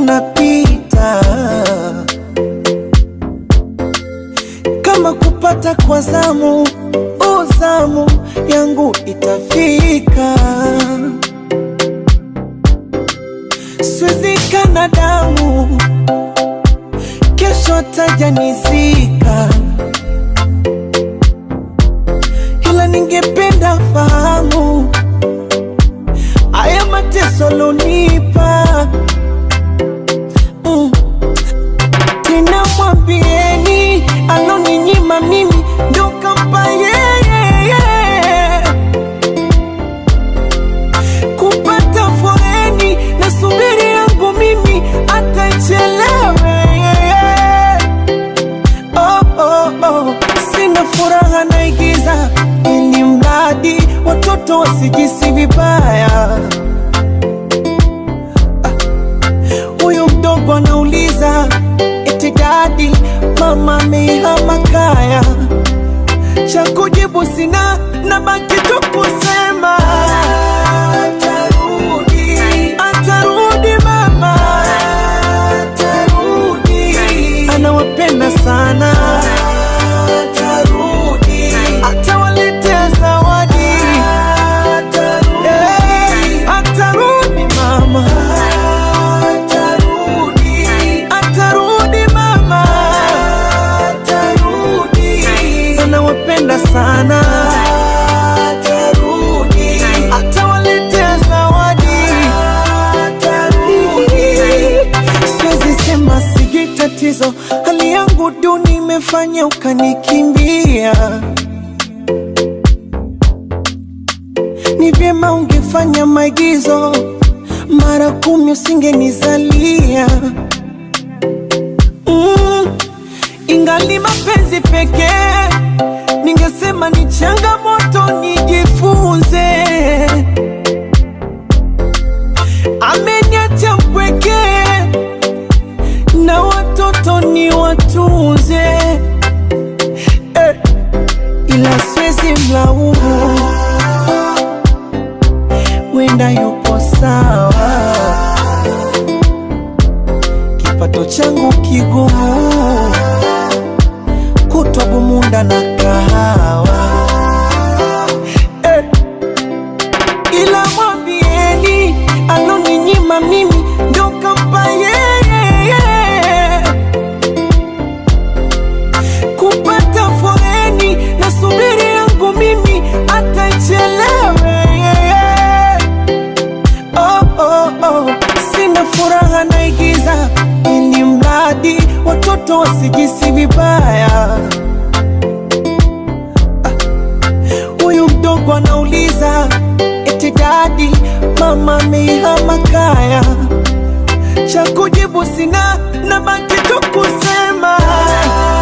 tunapita kama kupata kwa zamu, uzamu yangu itafika, siwezi kana damu, kesho tajanizika, ila ningependa fahamu haya mateso lonipa mm. Tena mwambieni aloninyima mimi ndo kampa yeye kupata foreni na subiri yangu mimi atachelewe oh, oh, oh. Sina furaha naigiza ili mradi watoto wasijisi vibaya. Huyu mdogo anauliza eti dadi, mama amehama kaya. Cha kujibu sina, nabaki tu kusema atarudi, atarudi mama, atarudi, anawapenda sana, atarudi, atawaletea zawadi, atarudi, atarudi mama, atarudi, atarudi mama, atarudi, anawapenda sana, atarudi, atawaletea zawadi, atarudi. Siwezi sema sijui tatizo, hali yangu duni imefanya ukanikimbia. Ni vyema ungefanya maigizo mara kumi, usingenizalia mm. Ingali mapenzi pekee, ningesema ni changamoto, nijifunze. Ameniacha mpweke na watoto ni watunze eh, ila siwezi mlaumu, wenda yupo sawa, kipato changu kigumu, kutwa bumunda na kahawa eh, ila mwambieni aloninyima mimi ndo kampa yeye kupata foreni na subiri yangu mimi atachelewe oh, oh, oh. Sina furaha naigiza ili mradi watoto wasijisi vibaya. Huyu mdogo anauliza eti dadi, mama amehama kaya. Cha kujibu sina, nabaki tu kusema